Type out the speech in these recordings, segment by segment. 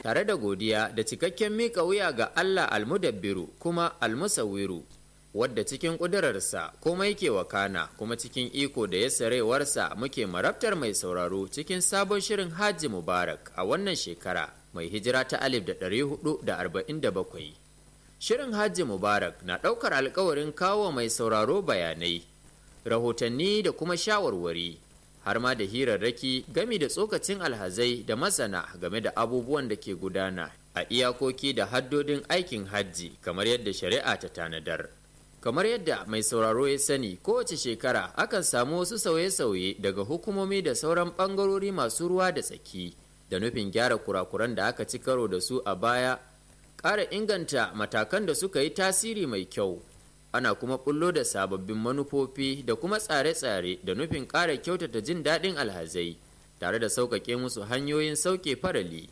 tare da godiya da cikakken miƙa wuya ga Allah almudabbiru kuma almusawiru wadda cikin ƙudurarsa komai ke wakana kuma cikin iko da yasarewarsa muke marabtar mai sauraro cikin sabon shirin hajji mubarak a wannan shekara mai hijira ta alif da ɗari hudu da arba'in da bakwai shirin hajji mubarak na ɗaukar alkawarin kawo mai sauraro bayanai rahotanni da kuma shawarwari har ma da hirarraki gami da tsokacin alhazai da masana game da abubuwan da ke gudana a iyakoki da haddodin aikin hajji kamar yadda shari'a ta tanadar kamar yadda mai sauraro ya sani kowace shekara akan samu wasu sauye-sauye daga hukumomi da sauran ɓangarori masu ruwa da tsaki da nufin gyara kurakuran da aka ci karo da su a baya ƙara inganta matakan da suka yi tasiri mai kyau ana kuma bullo da sababbin manufofi da kuma tsare-tsare da nufin ƙara kyautata jin daɗin alhazai tare da sauƙaƙe musu hanyoyin sauke farali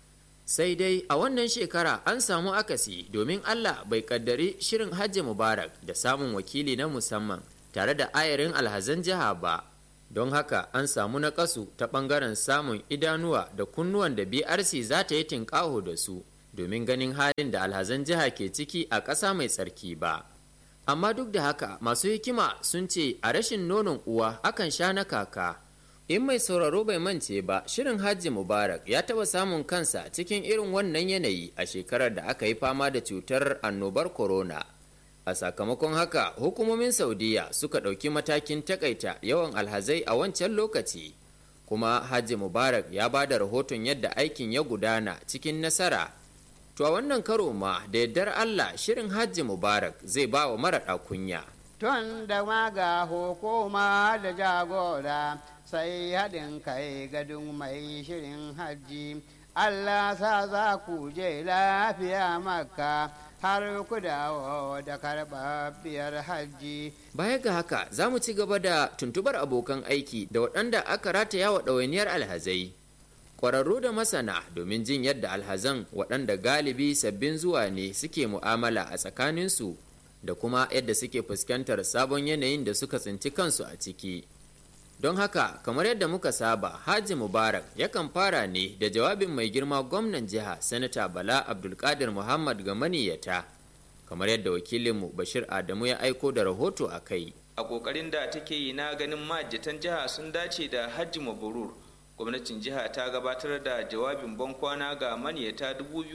sai dai a wannan shekara an samu akasi domin allah bai kaddari shirin hajji mubarak da samun wakili na musamman tare da ayarin alhazan jiha ba don haka an samu naƙasu ta ɓangaren samun idanuwa da kunnuwan da brc za ta yi tinƙaho da su domin ganin halin da alhazan jiha ke ciki a ƙasa mai tsarki ba amma duk da haka masu hikima sun ce a rashin nonon uwa akan sha na kaka in mai sauraro bai mance ba shirin hajji mubarak ya taba samun kansa cikin irin wannan yanayi a shekarar da aka yi fama da cutar annobar corona a sakamakon haka hukumomin saudiya suka ɗauki matakin takaita yawan alhazai a wancan lokaci kuma hajji mubarak ya ba da rahoton yadda aikin ya gudana cikin nasara To a wannan karo ma da yardar Allah shirin hajji Mubarak zai ba wa mara kunya. Tun da maga hukuma da jagora sai haɗin kai gadon mai shirin hajji. Allah sa za ku je lafiya maka har ku dawo da karɓaɓɓiyar hajji. Baya ga haka za mu ci gaba da tuntubar abokan aiki da waɗanda aka rataya wa ɗawainiyar alhazai. kwararru da masana domin jin yadda alhazan waɗanda galibi sabbin zuwa ne suke mu'amala a tsakaninsu da kuma yadda suke fuskantar sabon yanayin da suka tsinci kansu a ciki don haka kamar yadda muka saba haji mubarak yakan fara ne da jawabin mai girma gwamnan jiha sanata bala abdulkadir muhammad ga maniyata kamar yadda wakilinmu bashir adamu ya aiko da rahoto a kai a kokarin da take yi na ganin majatan jiha sun dace da hajji mabrur gwamnatin jiha ta gabatar da jawabin bankwana ga maniyata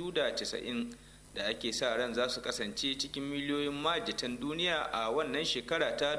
290 da ake sa ran za su kasance cikin miliyoyin majatan duniya a wannan shekara ta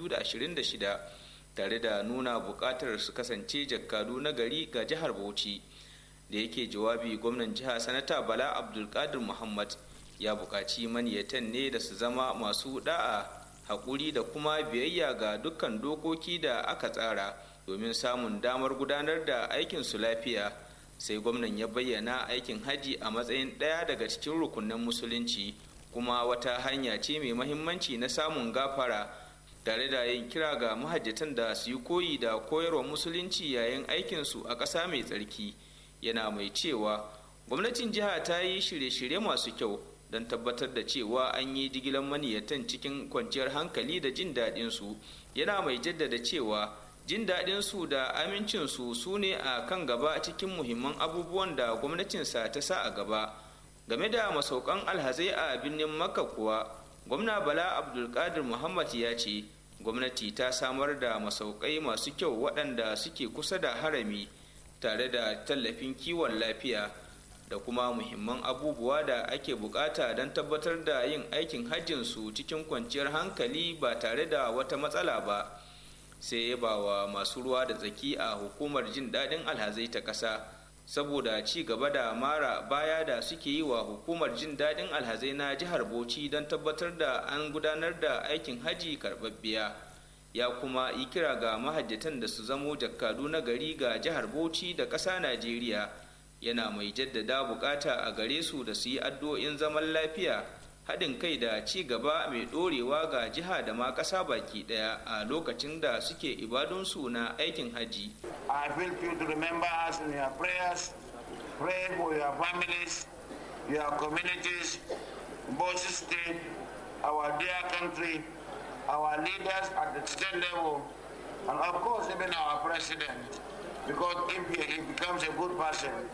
2026 tare da nuna bukatar su kasance jakkadu na gari ga jihar bauchi da yake jawabi gwamnan jiha sanata bala abdulkadir muhammad ya buƙaci maniyatan ne da su zama masu da'a haƙuri da kuma biyayya ga dukkan dokoki da aka tsara domin samun damar gudanar da aikin su lafiya sai gwamnan ya bayyana aikin haji a matsayin ɗaya daga cikin rukunan musulunci kuma wata hanya ce mai mahimmanci na samun gafara tare da yin kira ga mahajjatan da su yi koyi da koyarwa musulunci yayin aikinsu a ƙasa mai tsarki yana mai cewa gwamnatin jiha ta yi shirye-shirye masu kyau don tabbatar da cewa an yi jigilar maniyatan cikin kwanciyar hankali da jin daɗinsu yana mai jaddada cewa jin daɗin su da amincin su su ne a kan gaba cikin muhimman abubuwan da gwamnatinsa ta sa a gaba game da masaukan alhazai a birnin makka kuwa gwamna bala abdulkadir muhammad ya ce gwamnati ta samar da masaukai masu kyau waɗanda suke kusa da harami tare da tallafin kiwon lafiya da kuma muhimman abubuwa da ake bukata don tabbatar da yin aikin hajjinsu cikin kwanciyar hankali ba tare da wata matsala ba sai ya ba wa masu ruwa da tsaki a hukumar jin daɗin alhazai ta ƙasa saboda ci gaba da mara baya da suke yi wa hukumar jin daɗin alhazai na jihar bauchi don tabbatar da an gudanar da aikin haji karɓaɓɓiya ya kuma yi kira ga mahajjatan da su zamo jakkadu na gari ga jihar bauchi da ƙasa najeriya yana mai jaddada bukata a gare su da su yi addu'o'in zaman lafiya haɗin kai da ci gaba mai ɗorewa ga jiha da ma ƙasa baki ɗaya a lokacin da suke ibadunsu na aikin haji. I feel you to remember us in your prayers, pray for your families, your communities, both state, our dear country, our leaders at the state level, and of course even our president, because if he, he becomes a good person,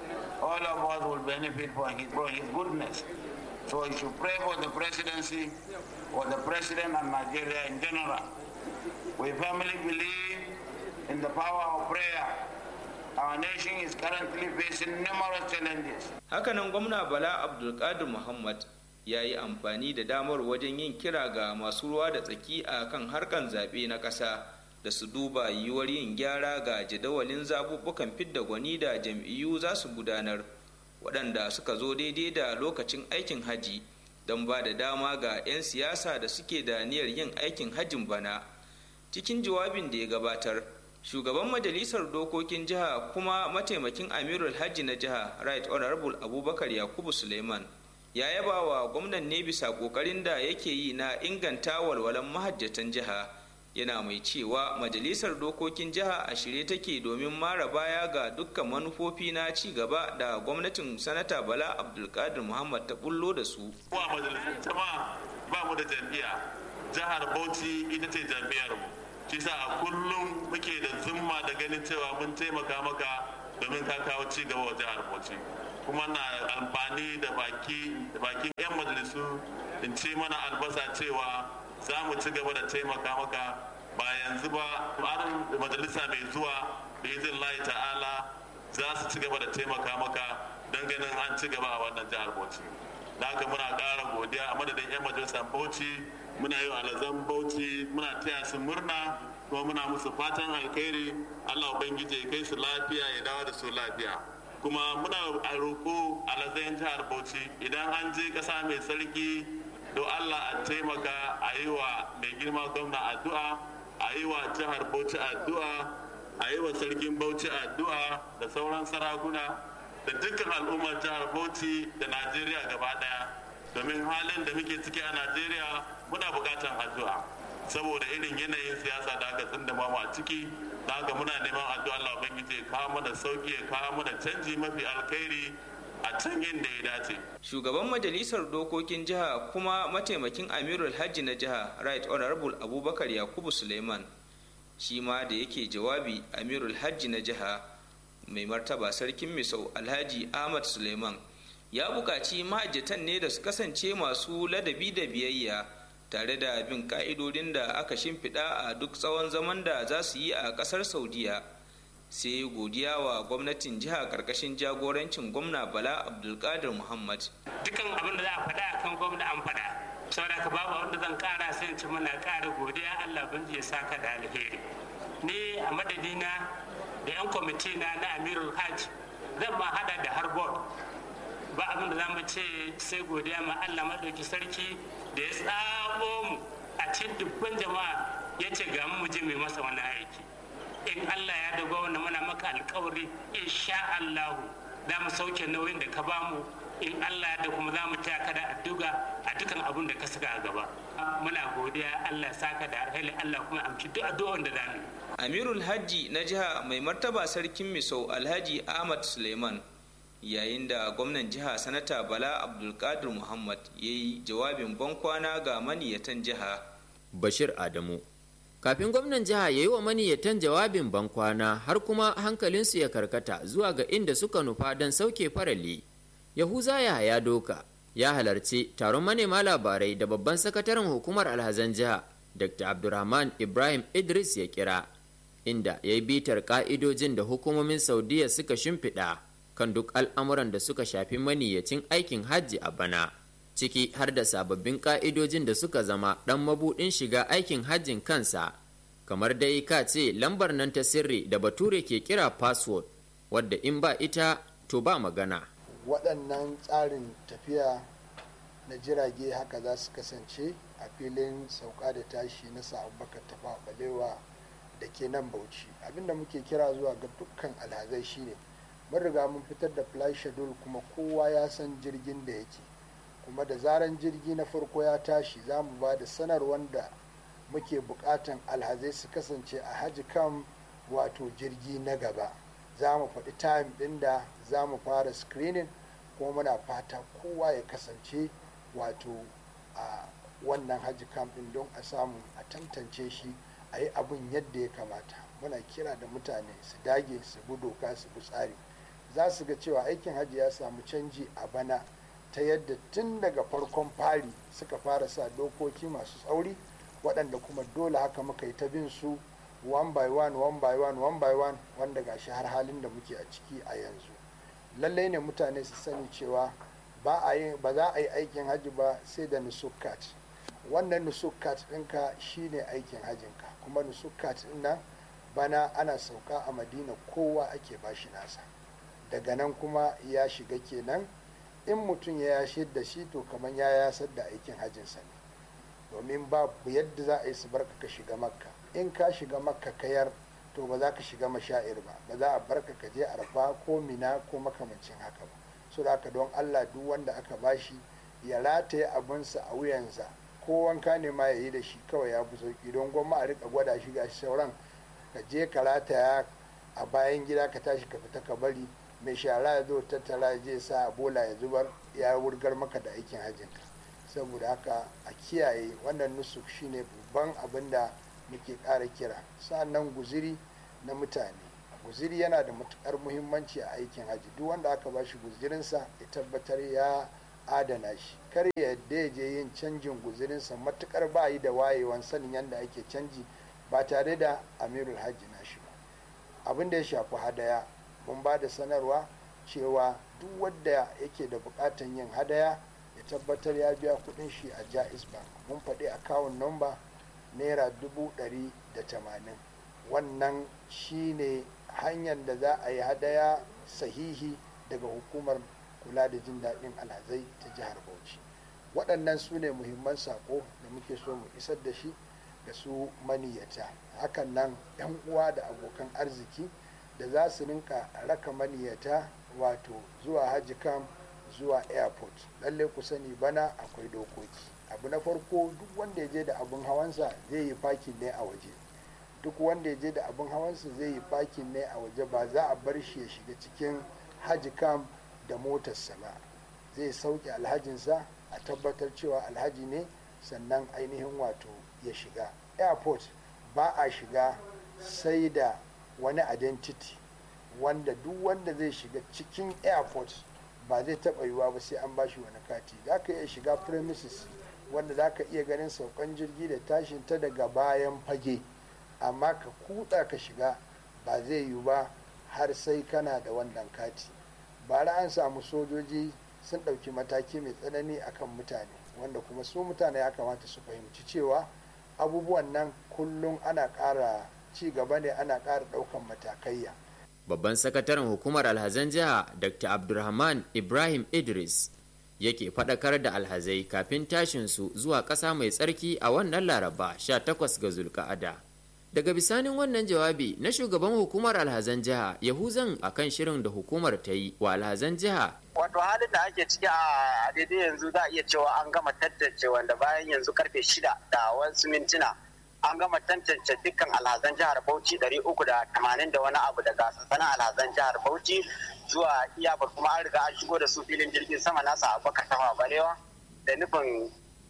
all of us will benefit from his, from his goodness. So you should pray for the presidency, for the president and Nigeria in general. We firmly believe in the power of prayer. Our nation is currently facing numerous challenges. hakanan gwamna bala abdulkadir muhammad ya yi amfani da damar wajen yin kira ga masu ruwa da tsaki a kan harkan zaɓe na ƙasa da su duba yiwuwar yin gyara ga jadawalin zaɓuɓɓukan fidda gwani da jam'iyyu za su gudanar waɗanda suka zo daidai da lokacin aikin haji don ba da dama ga 'yan siyasa da suke da niyyar yin aikin hajjin bana cikin jawabin da ya gabatar shugaban majalisar dokokin jiha kuma mataimakin amirul hajji na jiha right honorable abubakar yakubu suleiman ya yaba wa gwamnan ne bisa kokarin da yake yi na inganta walwalan mahajjatan jiha yana mai cewa majalisar dokokin jiha a shirye take domin mara baya ga dukkan manufofi na ci gaba da gwamnatin sanata bala abdulkadir muhammad ta bullo da su Wa majalisar jama'a ba mu da jam'iyya jihar Bauchi ita ce jam'iyyar mu shi sa a kullum muke da zumma da ganin cewa mun taimaka maka domin ka kawo ci gaba wa jihar Bauchi kuma na amfani da baki da bakin yan majalisu in ce mana albasa cewa za mu ci gaba da taimaka maka ba yanzu ba har majalisa mai zuwa da izin layi ta'ala za su ci gaba da taimaka maka don ganin an ci gaba a wannan jihar Bauchi. da haka muna ƙara godiya a madadin 'yan majalisar bauchi muna yi wa alazan bauchi muna taya su murna kuma muna musu fatan alkhairi allah ubangiji ya kai su lafiya ya dawo da su lafiya kuma muna a roƙo alazan jihar bauchi idan an je ƙasa mai sarki don allah a taimaka a yi wa mai girma gwamna addu'a a yi wa jihar bauchi addu'a a yi wa sarkin bauchi addu'a da sauran sarakuna da dukkan al'ummar jihar bauchi da najeriya gaba daya domin halin da muke ciki a najeriya muna bukatan addu'a saboda irin yanayin siyasa da aka tsinda mu a ciki da haka muna neman addu'a Allah ubangiji ya kawo mana sauki ya kawo mana canji mafi alkhairi a can inda ya dace shugaban majalisar dokokin jiha kuma mataimakin amirul hajji na jiha right honorable abubakar yakubu suleiman shi ma da yake jawabi amirul hajji na jiha mai martaba sarkin misau alhaji ahmad suleiman ya buƙaci ma'ajatan ne da su kasance masu ladabi da biyayya tare da bin ka'idodin da aka shimfiɗa a duk tsawon zaman da za su yi a ƙasar saudiya sai godiya wa gwamnatin jiha ƙarƙashin jagorancin gwamna bala abdulkadir muhammad dukan abin da za a faɗa akan gwamna an faɗa saboda ka babu wanda zan ƙara sai in ci muna ƙara godiya allah ban ya saka da alheri ni a madadina da 'yan kwamiti na na amirul hajj zan ma hada da harbord ba abin da za mu ce sai godiya ma allah maɗauki sarki da ya tsabo mu a cikin dubban jama'a ya ce ga mu je mai masa wani aiki in allah ya da gwamna muna maka alkawari insha allahu za mu sauke nauyin da ka bamu in allah da kuma za mu taya ka da addu'a a dukkan abin da ka saka a gaba muna godiya allah saka da alheri allah kuma amshi duk addu'o'in da za mu yi amirul hajji na jiha mai martaba sarkin misau alhaji ahmad suleiman yayin da gwamnan jiha sanata bala abdulkadir muhammad ya yi jawabin bankwana ga maniyatan jiha bashir adamu kafin gwamnan jiha ya yi wa maniyatan jawabin bankwana har kuma hankalinsu ya karkata zuwa ga inda suka nufa don sauke farali yahuza ya doka ya halarci taron manema labarai da babban sakataren hukumar alhazan jiha dr abdurrahman ibrahim idris ya kira inda ya yi bitar ka'idojin da hukumomin saudiya suka shimfiɗa kan duk al'amuran da suka shafi maniyyacin aikin hajji a bana ciki har da sababbin ka'idojin da suka zama ɗan mabuɗin shiga aikin hajjin kansa kamar dai ka ce lambar nan ta sirri da bature ke kira password wadda in ba ita to ba magana waɗannan tsarin tafiya na jirage haka za su kasance a filin sauka da tashi na sa'abakar tafa balewa da ke nan bauchi abinda muke kira zuwa ga dukkan alhazai shine mun riga mun fitar da flight schedule kuma kowa ya san jirgin da yake kuma da zaran jirgi na farko ya tashi za mu ba da sanarwar da muke bukatan alhazai su kasance a haji kan wato jirgi na gaba za mu faɗi time ɗin da za mu fara screening kuma muna fata kowa ya kasance wato a wannan haji kam ɗin don a samu a tantance shi a yi abin yadda ya kamata muna kira da mutane su dage su bi doka su bi tsari za su ga cewa aikin hajji ya samu canji a bana ta yadda tun daga farkon fari suka fara sa dokoki masu tsauri waɗanda kuma dole haka muka yi ta bin su one by one one by one one by one wanda gashi har halin da muke a ciki a yanzu lallai ne mutane su sani cewa ba za a yi aikin hajji ba sai da nusukat wannan nusukat ɗinka shine aikin hajjinka kuma nusukat ɗin nan bana ana sauka a madina kowa ake bashi nasa daga nan kuma ya shiga kenan in mutum ya yashe da shi to kamar ya yasar da aikin hajjinsa ne domin babu yadda za a yi su barka ka shiga makka in ka shiga makka kayar to ba za ka shiga mashair ba ba za a barka ka je arfa ko mina ko makamancin haka ba so da haka don allah duk wanda aka bashi ya rataye abinsa a wuyansa ko wanka ne ma ya yi da shi kawai ya fi sauki don gwamma a rika gwada shi ga sauran ka je ka rataya a bayan gida ka tashi ka fita ka bari mai shara ya zo tattara je sa bola ya zubar ya wurgar maka da aikin hajjinka saboda haka a kiyaye wannan nusuk shine babban abin da muke ƙara kira sa'annan guziri na mutane guziri yana da matukar muhimmanci a aikin hajji duk wanda aka ba shi guzirinsa ya tabbatar ya adana shi kar ya yadda ya je yin canjin guzirinsa matukar ba yi da wayewan sanin yadda ake canji ba tare da amirul hajji na shi ba abin da ya shafi hadaya mun ba da sanarwa cewa duk wanda yake da bukatan yin hadaya ya tabbatar ya biya kudin shi a jaiz bank mun faɗi akawun nomba naira dubu ɗari da tamanin wannan shine hanyar da za a yi hadaya sahihi daga hukumar kula da jin daɗin alhazai ta jihar bauchi waɗannan su ne muhimman saƙo da muke so mu isar da shi ga su maniyata hakan nan 'yan uwa da abokan arziki da za su rinka raka maniyata wato zuwa hajji kam zuwa airport lalle ku sani bana akwai dokoki abu na farko duk wanda ya je da abin hawansa zai yi fakin ne a waje duk wanda ya je da abin hawansa zai yi fakin ne a waje ba za a bar shi ya shiga cikin hajji kam da motarsa ba zai sauke alhajinsa a tabbatar cewa alhaji ne sannan ainihin wato ya shiga airport ba a shiga sai da wani identity wanda duk wanda zai shiga cikin airport ba zai taɓa yiwuwa ba sai an bashi wani kati za ka iya shiga premises wanda za ka iya ganin saukan jirgi da tashin ta daga bayan fage amma ka kuɗa ka shiga ba zai yiwu ba har sai kana da wannan kati bara an samu sojoji sun ɗauki mataki mai tsanani akan mutane wanda kuma su mutane ya kamata su fahimci cewa abubuwan nan kullum ana ƙara ci gaba ne ana ƙara ɗaukan matakaiya babban sakataren hukumar alhazan jiha dr abdulrahman ibrahim idris yake faɗakar da alhazai kafin tashinsu zuwa ƙasa mai tsarki a wannan laraba 18 ga zulka'ada daga bisanin wannan jawabi na shugaban hukumar alhazan jiha yahuzan akan shirin da hukumar ta yi wa alhazan jiha wato halin da ake ciki a daidai yanzu za a iya cewa an gama tantance wanda bayan yanzu karfe shida da wasu mintuna an gama tantance dukkan alhazan jihar bauchi ɗari uku da tamanin da wani abu daga sansanin alhazan jihar bauchi zuwa iyakar kuma an riga an shigo da su filin jirgin sama nasa abubakar tafa balewa da nufin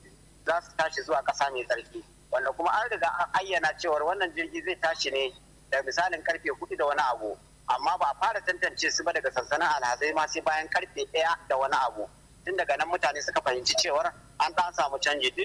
za su tashi zuwa ƙasa mai tsarki wanda kuma an riga an ayyana cewar wannan jirgi zai tashi ne da misalin karfe hudu da wani abu amma ba a fara tantance su ba daga sansanin alhazai ma sai bayan karfe ɗaya da wani abu tun daga nan mutane suka fahimci cewar an ɗan samu canji duk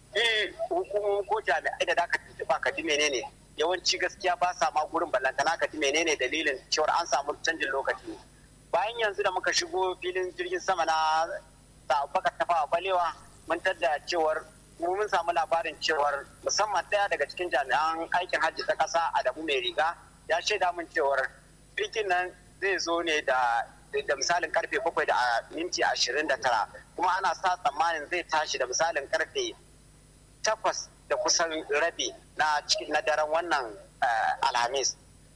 hukumomi ko jami'ai da zaka tuntuɓa ka ji menene yawanci gaskiya ba sa ma gurin ballantana ka ji menene dalilin cewar an samu canjin lokaci bayan yanzu da muka shigo filin jirgin sama na baka tafawa balewa mun tadda cewar mun samu labarin cewar musamman ɗaya daga cikin jami'an aikin hajji ta ƙasa adamu mai riga ya shaida min cewar jirgin nan zai zo ne da da misalin karfe bakwai da minti ashirin da tara kuma ana sa tsammanin zai tashi da misalin karfe takwas da kusan rabi na na daren wannan alhamis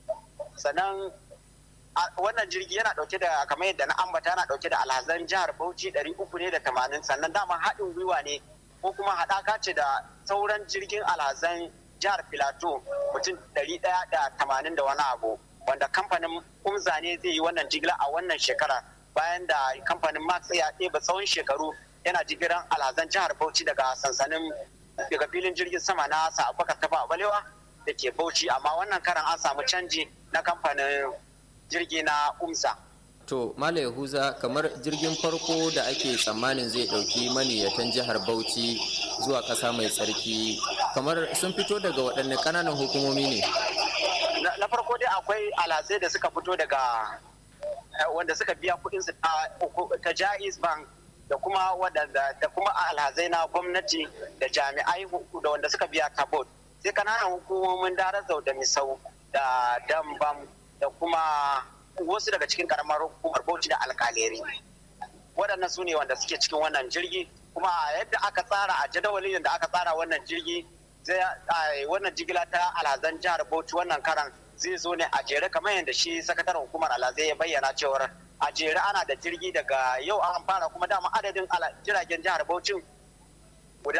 sannan wannan jirgi yana dauke da kamar yadda na ambata yana dauke da alhazan jihar bauchi ɗari uku ne da tamanin sannan dama haɗin gwiwa ne ko kuma haɗaka ce da sauran jirgin alhazan jihar filato mutum ɗari ɗaya da tamanin da wani abu wanda kamfanin umza ne zai yi wannan jigila a wannan shekara bayan da kamfanin max ya ɗeba tsawon shekaru yana jigiran alhazan jihar bauchi daga sansanin daga filin jirgin sama na sa'abaka tafa balewa da ke bauchi amma wannan karan an samu canji na kamfanin jirgi na umsa to mala yahuza kamar jirgin farko da ake tsammanin zai ɗauki maniyatan jihar bauchi zuwa ƙasa mai tsarki kamar sun fito daga waɗanne ƙananan hukumomi ne na farko dai akwai alhazai da suka fito daga wanda suka biya kuɗin su ta jaiz bank da kuma wadanda da kuma alhazai na gwamnati da jami'ai da wanda suka biya ta bot sai kananan hukumomin darazau da misau da dambam da kuma wasu daga cikin karamar hukumar bauchi da alkaleri waɗannan su ne wanda suke cikin wannan jirgi kuma yadda aka tsara a jadawalin da aka tsara wannan jirgi wannan jigila ta alhazan jihar bauchi wannan karan zai zo ne a jere kamar yadda shi sakataren hukumar alhazai ya bayyana cewar a jere ana da jirgi daga yau an fara kuma dama adadin jiragen jihar bauchi guda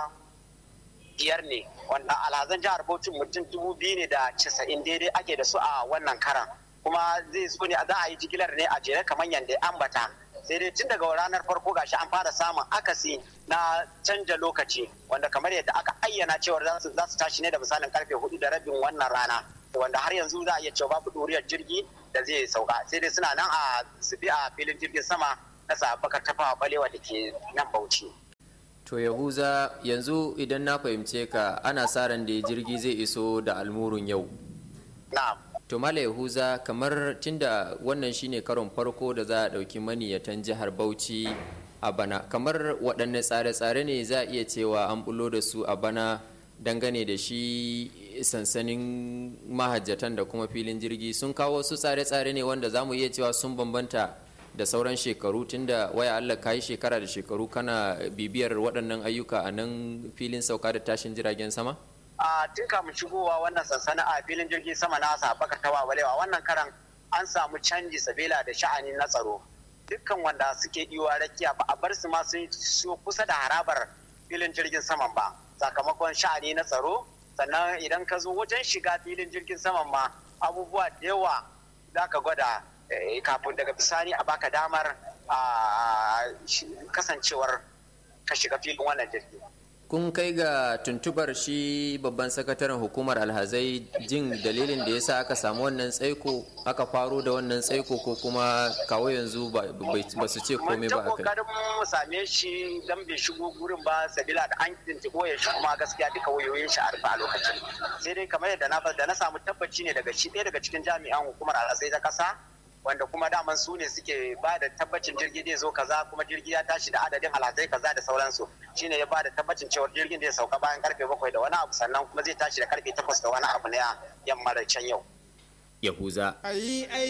biyar ne wanda alhazan jihar bauchi mutum dubu biyu ne da casa'in daidai ake da su a wannan karan kuma zai zo ne za a yi jigilar ne a jere kamar yadda ya ambata sai dai tun daga ranar farko gashi an fara samun akasi na canja lokaci wanda kamar yadda aka ayyana cewar za su tashi ne da misalin karfe hudu da rabin wannan rana wanda har yanzu za a iya cewa babu ɗuriyar jirgi da zai sauka sai dai suna nan a bi a filin jirgin sama na sabakar tafawa balewa da ke nan bauchi to yahuza yanzu idan na fahimce ka ana sa ran da jirgi zai iso da almurun yau na'am to mala yahuza kamar tunda wannan shine karon farko da za a ɗauki maniyatan jihar bauchi a bana kamar waɗanne tsare-tsare ne za a iya cewa an bulo da su a bana dangane da shi sansanin mahajjatan da kuma filin jirgi sun kawo su tsare-tsare ne wanda za mu iya cewa sun bambanta da sauran shekaru tunda waya Allah ka yi shekara da shekaru kana bibiyar waɗannan ayyuka a nan filin sauka da tashin jiragen sama? a tun kamun shigowa wannan sansanin a filin jirgin sama na sabaka ta wawalewa wannan karan an samu canji sabila da sha'ani na tsaro dukkan wanda suke iwa rakiya ba a bar su ma sun kusa da harabar filin jirgin saman ba sakamakon sha'ani na tsaro sannan idan ka zo wajen shiga filin jirgin saman ma abubuwa da yawa za ka gwada kafin daga bisani a baka damar kasancewar ka shiga filin wannan jirgi kun kai ga tuntubar shi babban sakataren hukumar alhazai jin dalilin da yasa aka samu wannan tsaiko aka faro da wannan tsaiko ko kuma kawo yanzu ba su ce komai ba akai mun mu same shi dan bai shigo gurin ba sabila da an tuntubo ya shi kuma gaskiya duka wayoyin shi a rufe a lokacin sai dai kamar yadda na da na samu tabbaci ne daga shi ɗaya daga cikin jami'an hukumar alhazai ta kasa wanda kuma daman su ne suke ba da tabbacin jirgi zai zo kaza kuma jirgi ya tashi da adadin alhazai kaza da sauransu shine ya ba da tabbacin cewa jirgin zai sauka bayan karfe bakwai da wani abu sannan kuma zai tashi da karfe takwas da wani abu na yamma da can yau yahuza